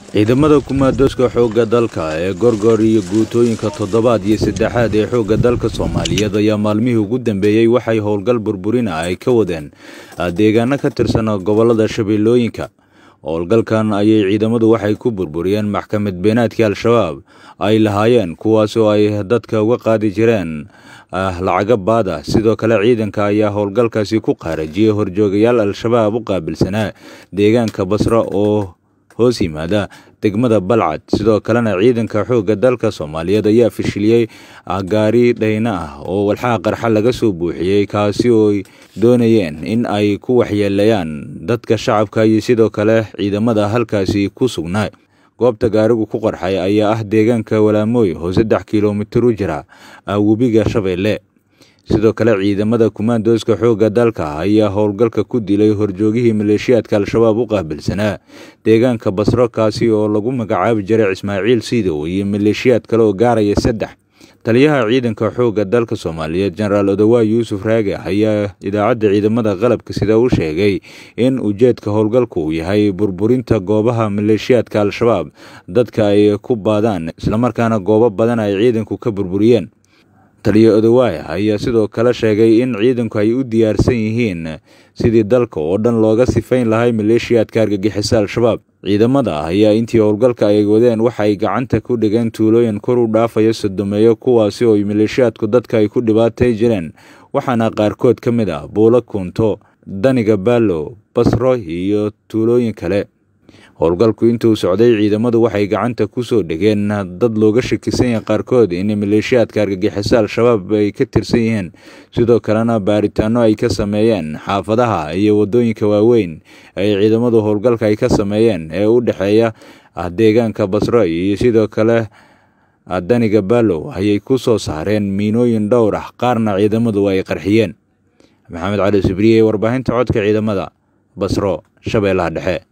ciidamada kumaadooska xoogga dalka ee gorgor iyo guutooyinka toddobaad iyo saddexaad ee xoogga dalka soomaaliyeed ayaa maalmihii ugu dambeeyey waxay howlgal burburina ay ka wadeen deegaano ka tirsan gobolada shabeellooyinka howlgalkan ayay ciidamadu waxay ku burburiyeen maxkamad beenaadkii al-shabaab ay lahaayeen kuwaas oo ay dadka uga qaadi jireen lacaga baada sidoo kale ciidanka ayaa howlgalkaasi ku qaarajiyey horjoogayaal al-shabaab u qaabilsanaa deegaanka basra oo hoos yimaada degmada balcad sidoo kalena ciidanka xoogga dalka soomaaliyeed ayaa fashiliyey gaari dhayna ah oo walxaha qarxa laga soo buuxiyey kaasi oo doonayeen in ay ku waxyeelayaan dadka shacabka iyo sidoo kale ciidamada halkaasi ku sugnaa goobta gaarigu ku qarxay ayaa ah deegaanka walaamooy oo saddex kilomitir u jira webiga shabeelle sidoo kale ciidamada kumaandooska xoogga dalka ayaa howlgalka ku dilay horjoogihii maleeshiyaadka al-shabaab u qaabilsanaa deegaanka basro kaasi oo lagu magacaabi jiray ismaaciil siidow iyo maleeshiyaad kale oo gaaraya saddex taliyaha ciidanka xoogga dalka soomaaliyeed jenaraal odowaa yuusuf raage ayaa idaacadda ciidamada qalabka sida u sheegay in ujeedka howlgalku uu yahay burburinta goobaha maleeshiyaadka al-shabaab dadka ay ku baadaan islamarkaana goobo badan ay ciidanku ka burburiyeen taliya odowaay ayaa sidoo kale sheegay in ciidanku ay u diyaarsan yihiin sidii dalka oo dhan looga sifayn lahay maleeshiyaadka argagixisa al-shabaab ciidamada ayaa intii howlgalka ay wadeen waxay gacanta ku dhigeen tuulooyin kor u dhaafaya sodomeeyo kuwaasi oo maleeshiyaadku dadka ay ku dhibaatay jireen waxaana qaarkood ka mid ah buulo kunto daniga baalo basro iyo tuulooyin kale howlgalku intuu socday ciidamadu waxay gacanta ku soo dhigeen dad looga shakisan yahay qaarkood in maleeshiyaadka argagixisa al-shabaab ay ka tirsan yihiin sidoo kalena baaritaano ay ka sameeyeen xaafadaha iyo wadooyinka waaweyn ay ciidamadu howlgalka ay ka sameeyeen ee u dhexeeya deegaanka basro iyo sidoo kale daniga baalow ayay ku soo saareen miinooyin dhowr ah qaarna ciidamadu ay qarxiyeen maxamed cali sibriye warbaahinta codka ciidamada basro shabeellaha dhexe